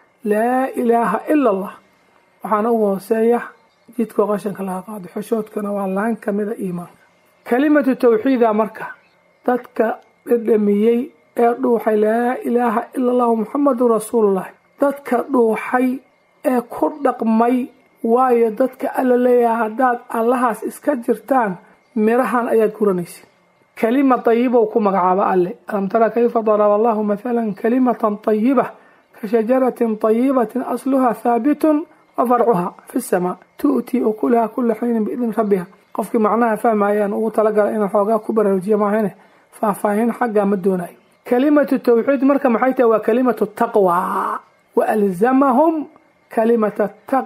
laa ilaaha ila allah waxaana ugu hooseeya jidkoo qashanka laga qaado xoshoodkana waa laan ka mida iimaanka kelimatu tawxiida marka dadka dhedhamiyey ee dhuuxay laa ilaaha ila allahu muxamadun rasuulullahi dadka dhuuxay ee ku dhaqmay waayo dadka alla leeyahay haddaad allahaas iska jirtaan mirahan ayaad guranaysid kelima tayibow ku magacaaba alle alam tara kayfa daraba allahu mathalan kalimatan tayiba ka shajaratin tayibatin asluha haabitun wa farcuha fi samaa tu'tii ukulaha kula xiinin biidni rabbiha qofkii macnaha fahmayaan ugu talagala inaan xoogaa ku baraarujiya maahane faahfaahin xaggaa ma doonayo kalimatu tawxiid marka maxay tahay waa kalimatu taqwa wa alzamahum kalimata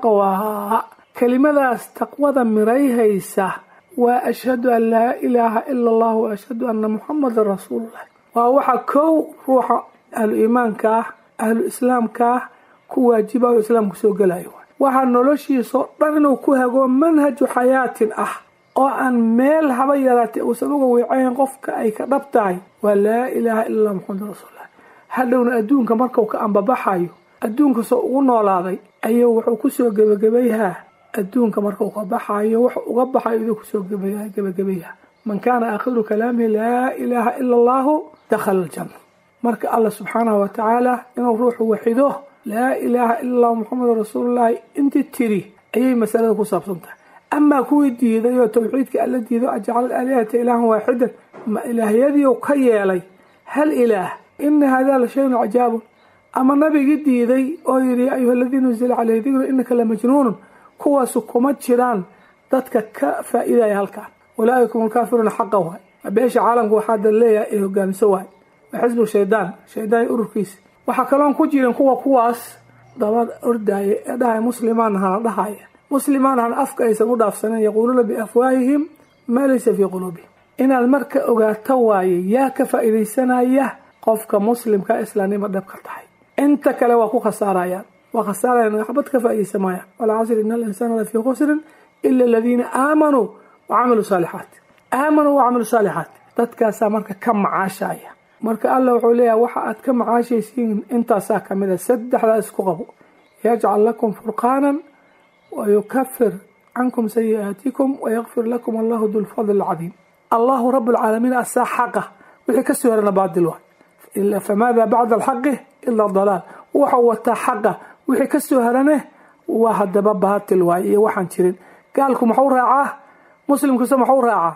taqwa kelimadaas taqwada mirayhaysa waa ashhadu an laa ilaaha ila allah wa ashhadu anna muxamadan rasuululah waa waxa kow ruuxa ahlu iimaanka ah ahlu islaamka ah ku waajiba oo islaamku soo gelayo waxaa noloshiisao dhan inuu ku hago manhaju xayaatin ah oo aan meel haba yaraatay uusan uga wiicayn qofka ay ka dhab tahay waa laa ilaaha ila allah muxamadan rasuululah hadhowna adduunka markau ka ambabaxayo adduunka soo ugu noolaaday ayuu wuxuu kusoo gebagabayhaa adduunka markau ka baxayo wax uga baxayo iduu kusoo gebagabayha man kaana aakhiru kalaamihi laa ilaaha ila allahu dakhala aljanna marka allah subxaanahu wa tacaala inuu ruuxu waxido laa ilaaha ila allahu muxamedun rasuulullaahi intii tiri ayay masalada ku saabsan tahay amaa kuwii diiday oo tawxiidka alla diido ajcala alaalihata ilaahan waaxidan ma ilaahyadiiu ka yeelay hal ilaah ina hada la shayun cajaabun ama nabigii diiday oo yidhi ya ayuha aladiina unzila caleyhi dikru inaka la majnuunun kuwaasu kuma jiraan dadka ka faa-idaya halkaan walaaika hum alkaafiruuna xaqa waay beesha caalamka waxaa dal leeyahay ay hogaamiso waay waa xisbu shaydaan shaydaan ururkiisa waxaa kaloon ku jirin kuwa kuwaas daba ordaaya ee dhahay muslimaan hana dhahaya muslimaan hana afka aysan u dhaafsanen yaquuluuna biafwaahihim maa laysa fii quluubihim inaad marka ogaato waaye yaa ka faa-idaysanaya qofka muslimka islaamnimo dhab ka tahay inta kale waa ku khasaarayaan waa khasaarayaan waxbad ka faa-idaysa maayaan walcasri ina alinsaana lafii khusrin ila aladiina aamanuu wa camiluu saalixaat aamanuu wa camiluu saalixaat dadkaasaa marka ka macaashaya marka alla wuxuu leeyahay waxa aad ka macaashaysiin intaasaa ka mid a saddexdaa isku qabo yajcal lakum furqaanan wa yukafir cankum sayi'aatikum wayakfir lakum allahu dulfadl alcadiim allahu rabu lcaalamiin asaa xaqa wixii kasoo herana baadil waay famaada bacda alxaqi ila dalaal waxau wataa xaqa wixii kasoo herane waa hadaba baatil waay iyo waxaan jirin gaalku maxuu raacaa muslimkuse maxuu raacaa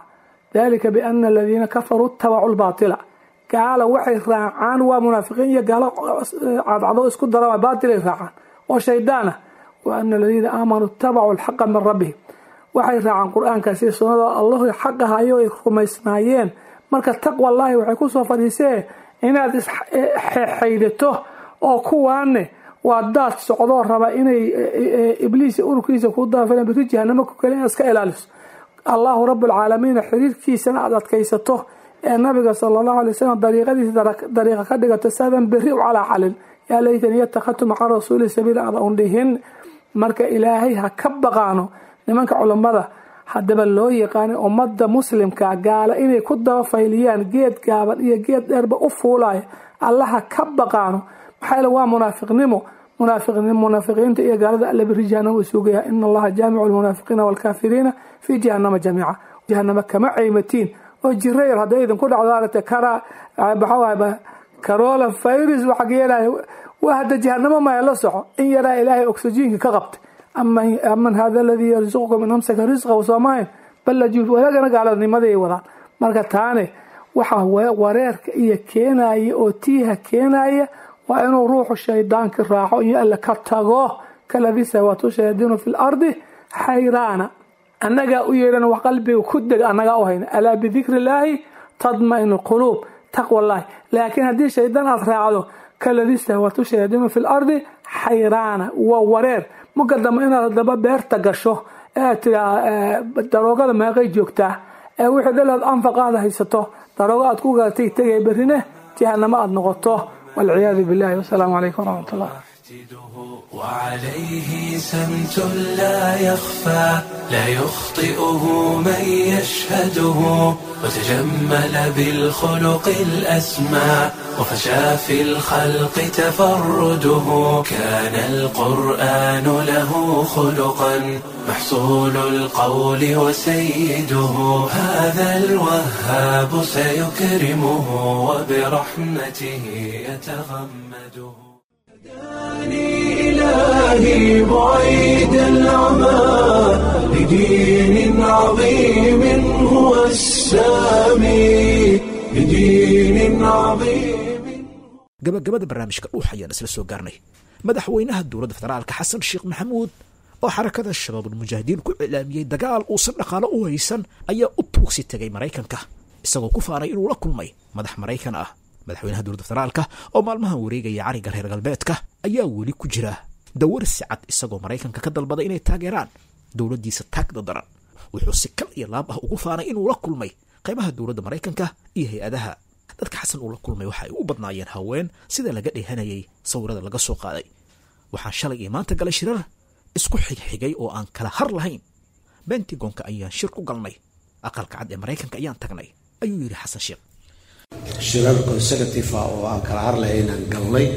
dalika biana aladiina kafaruu itabacuu lbaatila gaala waxay raacaan waa munaafiqiin iyo gaalo cadcado isku dara baatilay raacaan oo shaydaan ah wa ana aladiina aamanuu itabacuu alxaqa min rabbihim waxay raacaan qur-aankaasi sunnada allahu xaqahayo ay rumaysnaayeen marka taqwallaahi waxay kusoo fadhiisee inaad isxaydato oo kuwaane waa daad socdoo raba inay ibliis ururkiisa ku daafan biri jahanamo ku kale inaad iska ilaaliso allahu rabbulcaalamiina xiriirkiisana aada adkaysato ee nabiga sala allahu alay wasalam dariiqadiisa dariiqa ka dhigato saadan berri u calaa calin yaa laytani yatakadtu maca rasuuli sabiila ada un dhihin marka ilaahay ha ka baqaano nimanka culammada haddaba loo yaqaanay ummadda muslimka gaala inay ku dabafayliyaan geed gaaban iyo geed dheerba u fuulaya allaha ka baqaano maxaa yeele waa munaafiqnimo munaafiqiinta iyo gaalada alla biri jahanama sugaya ina allaha jaamicu lmunaafiqiina waalkaafiriina fii jahanama jamiica jahanama kama caymatiin oo jirayar hadday idinku dhacdo aragta kara maxaa carola virus waxa yeelaya waa hadda jahanamo maya la soco in yaraa ilaahay oxygenka ka qabtay aman hada aladii yarsuqukum in amsaka risqahu soomahayn ballaju walaagana gaalanimaday wadaan marka taane waxa wareerka iyo keenaya oo tiiha keenaya waa inuu ruuxu shaydaanki raaco iyo alle ka tago kaladii sawaatu shayaadiinu fi lardi xayraana annagaa u yeedhan wax qalbiga ku deg annagaa u hayna alaa bidikri illaahi tadmainu lquluub taqwallahi laakiin haddii shaydaan aad raacdo kaladii sawaatu shayaadiinu fi lardi xayraana waa wareer marka dambe inaad hadaba beerta gasho ee aad tiraa daroogada meeqay joogtaa ee wixii dhalaad anfaqaada haysato daroogo aad ku galatay tegay berrine jahanamo aada noqoto والعياذ بالله والسلام عليكم ورحمة الله وعليه سمت لا يخفى لا يخطئه من يشهده وتجمل بالخلق الأسمى وفشى في الخلق تفرده كان القرآن له خلقا محصول القول وسيده هذا الوهاب سيكرمه وبرحمته يتغمده هداني إلهي بعيد العمى لدين عظيم هو السامي لدين عظيم gabagabada barnaamijka dhuux ayaan isla soo gaarnay madaxweynaha dowladda federaalka xasan sheekh maxamuud oo xarakada shabaabulmujaahidiin ku cilaamiyey dagaal uusan dhaqaalo u haysan ayaa u tuugsi tegay maraykanka isagoo ku faanay inuu la kulmay madax maraykan ah madaxweynaha dowladda federaalka oo maalmahan wareegaya cariga reer galbeedka ayaa weli ku jira dawarsi cad isagoo maraykanka ka dalbaday inay taageeraan dowladdiisa taagda daran wuxuu si kal iyo laab ah ugu faanay inuu la kulmay qaybaha dowladda maraykanka iyo hay-adaha dadka xasan uu la kulmay waxa ay u badnaayeen haween sida laga dheehanayay sawirada laga soo qaaday waxaan shalay iyo maanta galay shirar isku xigxigay oo aan kala har lahayn bentigonka ayaan shir ku galnay aqalka cad ee maraykanka ayaan tagnay ayuu yidhi xasan sheekh shirar consecutive ah oo aan kala har lahaynaan galnay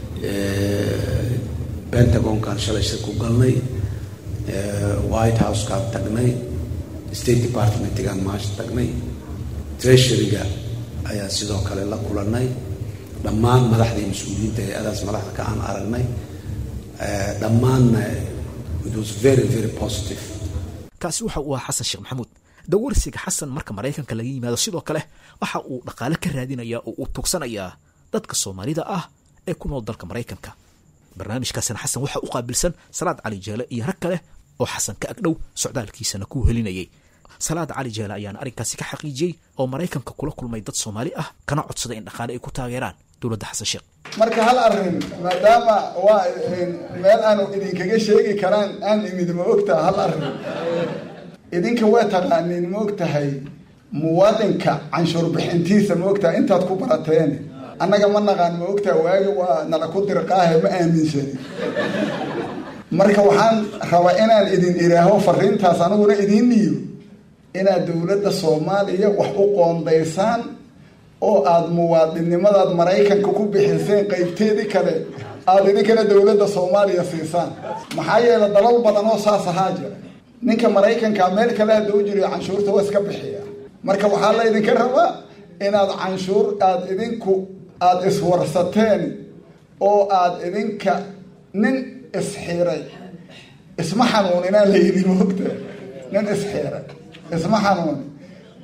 pentagonkaan shalay shir ku galnay white housekaan tagnay state departmentgaan maasha tagnay treasuryga ayaan sidoo kale la kulanay dhammaan madaxdii mas-uuliyiinta hay-adaas madaxda ka aan aragnay dhammaanna it was very very positive kaasi waxa uu ahaa xasan sheekh maxamuud dawarsiga xasan marka maraykanka laga yimaado sidoo kale waxa uu dhaqaale ka raadinayaa oo uu tugsanayaa dadka soomaalida ah ee ku nool dalka maraykanka barnaamijkaasina xasan waxaa u qaabilsan salaad cali jeele iyo rag kale oo xasan ka agdhow socdaalkiisana ku helinayay salaad cali jeele ayaana arrinkaasi ka xaqiijiyey oo maraykanka kula kulmay dad soomaali ah kana codsaday in dhaqaale ay ku taageeraan dowladda xasan sheekh marka hal arrin maadaama waa meel aanu idinkaga sheegi karaan aan imid ma ogtaha hal arrin idinka waa taqaaniin ma ogtahay muwaadinka canshuur bixintiisa ma ogtahay intaad ku barateen annaga ma naqaan ma ogtaha waagi waa nala ku dirqaahe ma aaminsani marka waxaan rabaa inaan idin iraaho fariintaas aniguna idiin dhiibo inaad dowladda soomaaliya wax u qoondaysaan oo aada muwaadinnimadaad maraykanka ku bixiseen qaybteedii kale aada idinkana dowladda soomaaliya siisaan maxaa yeele dalal badan oo saas ahaa jira ninka maraykanka meel kale hadda u jiriyo canshuurta waa iska bixiya marka waxaa la idinka rabaa inaad canshuur aada idinku aada iswarsateen oo aada idinka nin isxiray isma xanuuninaa la yidhi moogta nin isxiray isma xanuuni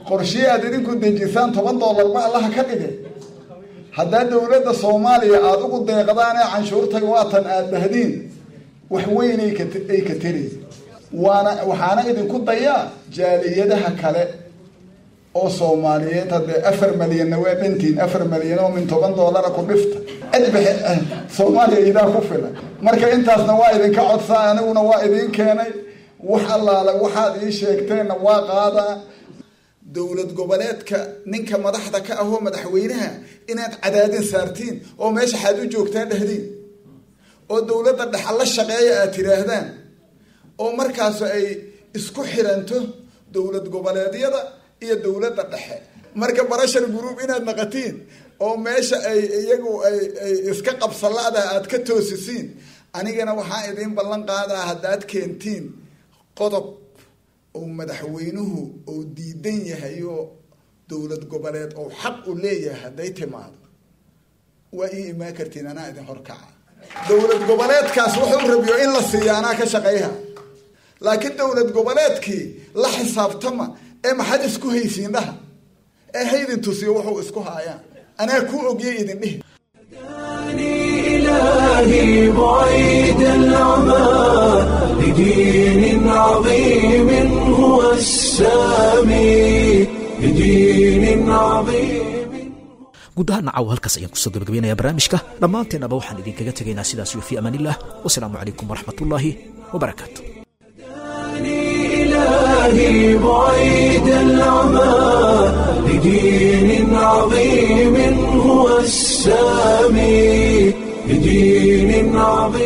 qorshii aad idinku dejisaan toban doolarba allaha ka dhigay haddaa dowladda soomaaliya aada ugu deeqdaan ee canshuurtay waatan aad dhahdiin wax weyn ay ka teraysa waana waxaana idinku dayaa jaaliyadaha kale oo soomaaliyeed haddee afar malyanna waa dhantiin afar malyan oo min toban doolara ku dhifta cidbix soomaaliya idaa ku filan marka intaasna waa idinka codsaa aniguna waa idiin keenay wax allaale waxaad ii sheegteenna waa qaadaa dowlad goboleedka ninka madaxda ka ahoo madaxweynaha inaad cadaadin saartiin oo meesha xaad u joogtaa dhehdiin oo dowladda dhexa la shaqeeya aad tidhaahdaan oo markaas ay isku xiranto dowlad goboleedyada iyo dowladda dhexe marka barashar group inaad naqatiin oo meesha ay iyagu ay ay iska qabsalaadaha aad ka toosisiin anigana waxaa idiin ballan qaadaa haddaad keentiin qodob oo madaxweynuhu uu diidan yahay oo dowlad goboleed oo xaq u leeyahay hadday timaado waa ii imaan kartiin anaa idin horkaca dowlad goboleedkaas wuxuu rabiyo in la siiya anaa ka shaqeyha laakiin dowlad goboleedkii la xisaabtama ee maxaad isku haysiin dhaha ee haydin tusiyo wuxuu isku haayaan anaa ku ogiyay idin dhihi إلهي بعيد العمى لدين عظيم هو السامي لدين عظيم guud ahaan nacaw halkaas ayaan kusoo gabagabaynayaa barnaamijka dhammaanteennaba waxaan idinkaga tegaynaa sidaas iyo fi amaanillah wasalaamu calaykum waraxmatullaahi wabarakaatu إلهي بعيد العمى لدين عظيم هو السامي لدين عظيم